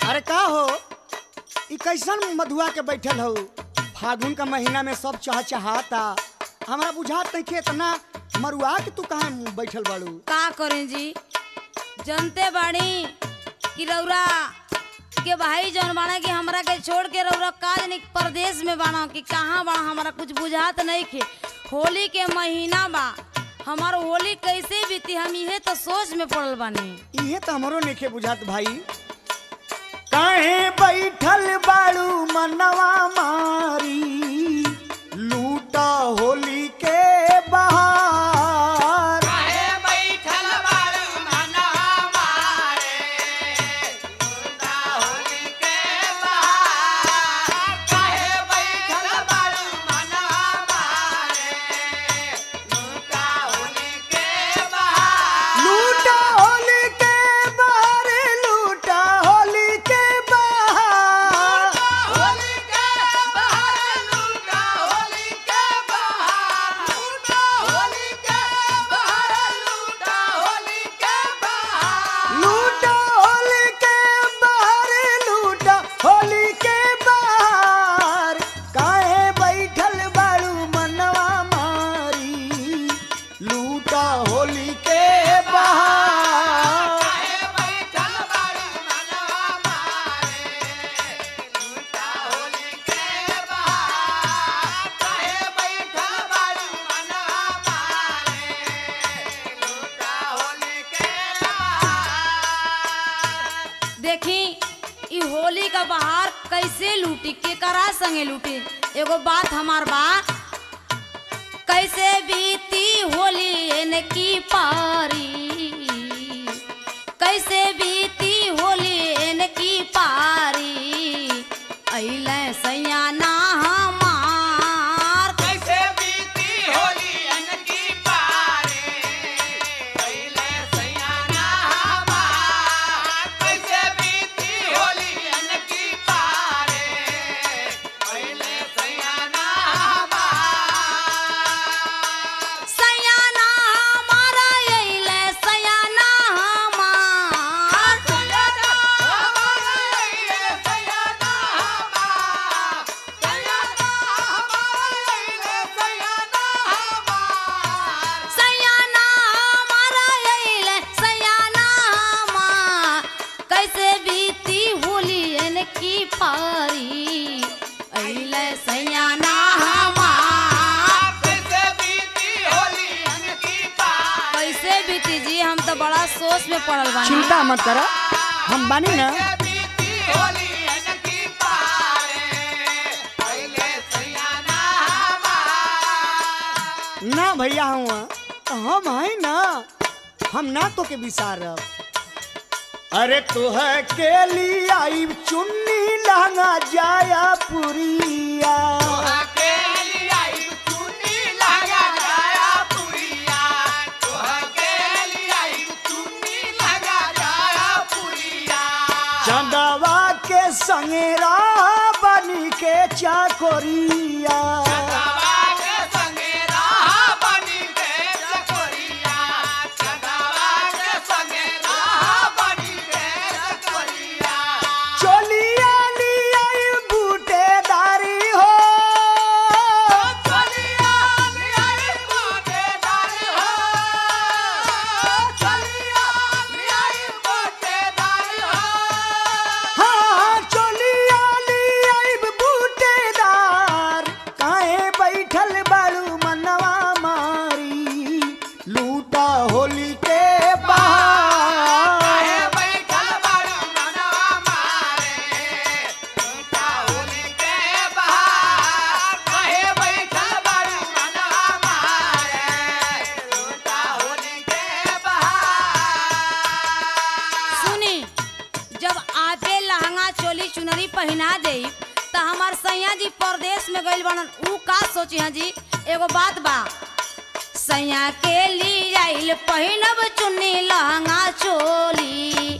अरे का हो ई कैसन मधुआ के बैठल हो फागुन का महीना में सब चह चहाता हमरा बुझात नहीं कि इतना मरुआ के तू कहाँ बैठल बाड़ू का करें जी जनते बाड़ी कि रौरा के भाई जौन बाड़ा कि हमरा के छोड़ के रौरा काज नहीं परदेश में बाड़ा कि कहाँ बाड़ा हमरा कुछ बुझात नहीं खे होली के महीना बा हमार होली कैसे बीती हम इहे तो सोच में पड़ल बानी इहे तो हमरो नेखे बुझात भाई काहे बैठल बाड़ू मनवा मारी लूटा होली के बहार लूटा होली के बहार लूटा होली के बहार लूटा होली के बहार लूटा होली के बहार काहे बैठल बाड़ू मनवा मारी लूटा होली के बहार देखी ई होली का बहार कैसे लूटी के करा संगे लूटी एगो बात हमार बा कैसे बीती होली इनकी पारी कैसे बीती होली इनकी पारी अइले सैयाना हमार सैयाना हमारा अइले सैयाना हमार सैयाना हमारा अइले सैयाना हमार कैसे बीती होली इनकी पारी अइले सैयाना हमार कैसे बीती जी हम तो बड़ा सोच में पड़ल बानी चिंता मत करा हम बानी ना ना भैया हुआ हम है ना हम ना तो के विसारब अरे तुह के लिए आई चुन्नी लहंगा जाया पुरिया चंदवा के संगेरा बनी के चाकोरिया चोलिया लिया बूटेदारी हो हाँ चोलिया लिया बूटेदार काहे बैठल बाड़ू मनवा मारी लूटा होली के बाहर सुनी जब आपे लहंगा चोली चुनरी पहना दे त हमार सैया जी परदेश में गइल बनन ऊ का सोची हैं जी एगो बात बा सैया के लिए आइल पहिनब चुन्नी लहंगा चोली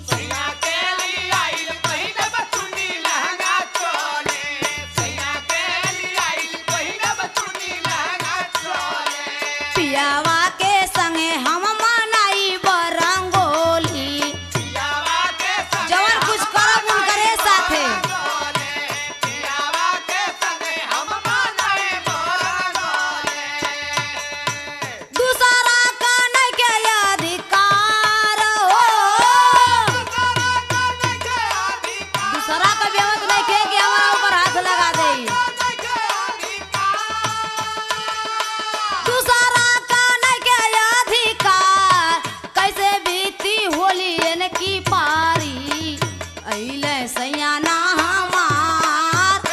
पियावा के संगे हम मनाई बरंगोली जवन कुछ करब उनकरे अइले सयाना हमार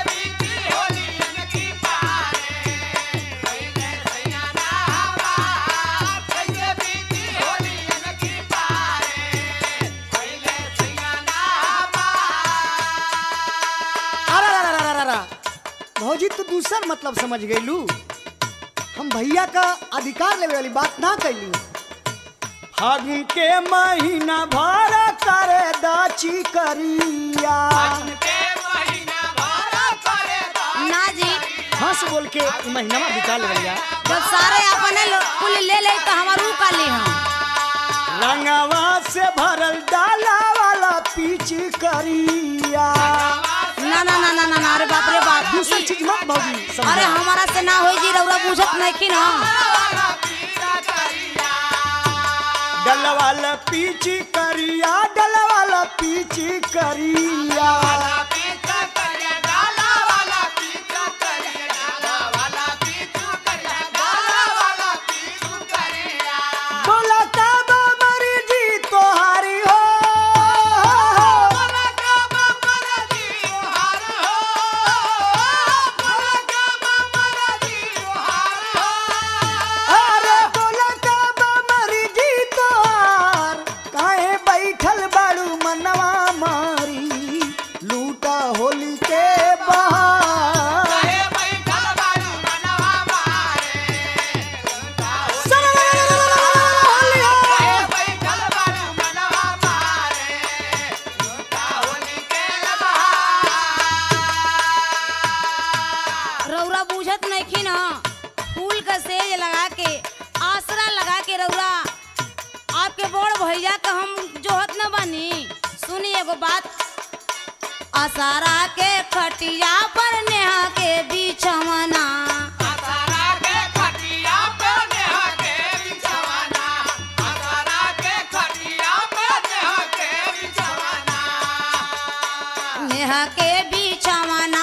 अरे अरे, अरे, अरे, अरे। भौजी तू दूसर मतलब समझ गईलू हम भैया का अधिकार लेवे वाली बात ना कैली फागुन के महीना भर करे दाची करिया ना जी हंस बोल के ई महीना बिता लेवलिया जब सारे अपने लो- कुल ले ले तो हमारू का ली हम रंगवा से भरल डाला वाला पीछ करिया ना ना ना ना ना ना, अरे बाप रे बाप दूसर ई- चीज मत भौजी अरे समझा हमारा से ना होई जी रउरा बुझत नहीं कि ना डलवाला पीछ करिया डलवाला पीछ करिया बोला कब मर्जी तोहारी हो अरे बोला कब मर्जी तोहार काहे बैठल बाड़ू मनवा मारी लूटा होली के बहार रउरा बुझत नहीं कि ना फूल का सेज लगा के आसरा लगा के रउरा आपके बड़ भैया का हम जोहत न बनी सुनी एगो बात आसारा के खटिया पर नेहा के बिछवना नेहा के बिछवना